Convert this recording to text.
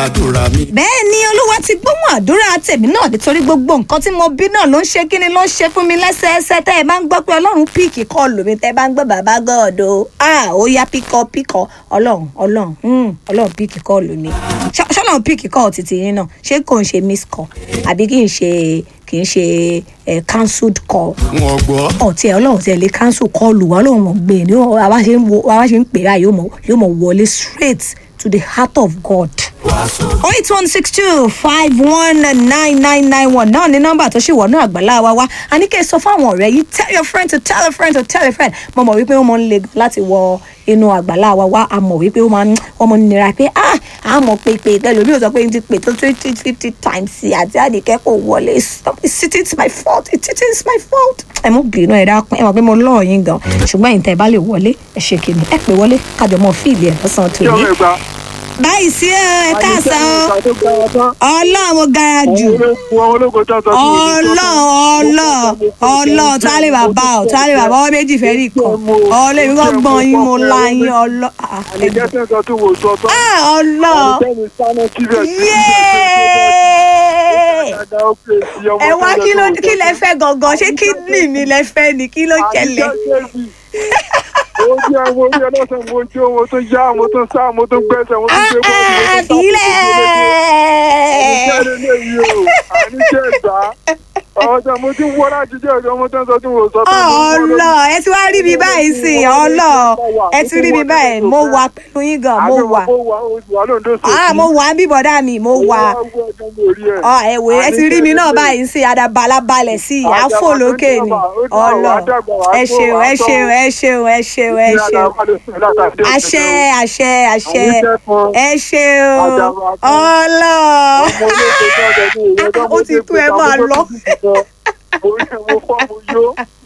àdúrà mi. bẹ́ẹ̀ ni olúwa ti gbóhùn àdúrà tèmi náà nítorí gbogbo nǹkan tí mo bí náà ló ń ṣe kíni ló ń ṣe fún mi lẹ́sẹẹsẹ tẹ́ ẹ bá ń gbọ́ pé ọlọ́run píìkì kọlù mi tẹ́ ẹ bá ń gbọ́ bàbá gọ́ọ̀dọ̀ ah ó yá píkọ píkọ ọlọ́run ọlọ́run hmm, ọlọ́run píìkì kọlù mi Ṣọ- ṣọlọ́run píìkì kọ́ títí yín náà ṣé kò ń ṣe miss call àbí kì í ṣe kì í ṣe eh, cancelled call wọn gbọ́. ọtí ẹ ọlọ́run tí ẹ lè cancel kọlù wa ọlọ́run wọn gbé ní àwa ṣe ń wo àwa ṣe ń pè báyìí yóò mọ yóò mọ wọlé straight to the heart of God. oh eight one six two five one nine nine nine one náà ní nọ́mbà tó ṣì wọ̀ náà àgbàlá wa wá a ní kí ẹ sọ fáwọn ọ̀rẹ́ yìí tell your friend to tell a friend to tell a friend mo mọ̀ wípé wọ́n mọ̀ ń le gan láti wọ inú àgbàlá wa wá a mọ̀ wípé wọ́n máa ń wọ́n mọ̀ ń nira pé ah a mọ̀ pé pé ẹlòmíì ò sọ pé n ti pè tó twenty fifty times sí àti àdìkẹ́ kò wọlé stop it it is my fault it it is my fault ẹ mú bínú ẹ dákun ẹ mọ̀ pé mo lọ́ọ̀ yín gan ṣùgbọ́n ìtẹ̀ bá lè wọlé ẹ ṣe kìnnì ẹ pè wọlé kájọ mọ́ fíìlì ẹ̀ lọ́sàn-án tó ní. báyìí sí ẹ ẹ káàsán o ọlọ́run mo gara jù ọlọ́run ọlọ́run ọlọ́run tó á lè bàbá ọ tó á lè bàbá ọ méjì fẹ́ rí kan ọlọ́run èmi kò gbọ́n yín mo la yín ọlọ́ ah, ah, ọlọ́run yéé ẹ wá kí ló kí lẹ fẹ́ gangan ṣé kídìní mi lẹ fẹ́ ni kí ló ṣẹlẹ̀ mo jẹ́ mo jẹ́ lọ́sẹ̀ mo jó mo tún yá mo tún sá mo tún gbẹ́sẹ̀ mo tún gbé bọ́ọ̀lù mo tún sá àfilẹ̀ jáde léyìí o àníjẹ́ ìgbà ọjà mo ti ń wọ́ láti jẹ́ ọjọ́ mo tún sọ tí mo sọ tó mo ń wọ́ ọlọ ẹ ti wá rí mi báyìí sí i ọlọ ẹ ti rí mi báyìí mo wà pẹ̀lú yín gan mo wà mo wà wà lóńdó sọ ah mo wà bí bọ̀dá mi mo wà ọ ẹ wò ẹ ti rí mi náà báyìí sí i adabalabalẹ̀ sí i àfò lókè ni ọlọ ẹ ṣeun ẹ ṣeun ẹ ṣeun ẹ ṣeun ẹ ṣeun àṣẹ àṣẹ àṣẹ ẹ ṣeun ọlọ ó ti tó ẹ máa lọ. mo fọ́ mo yó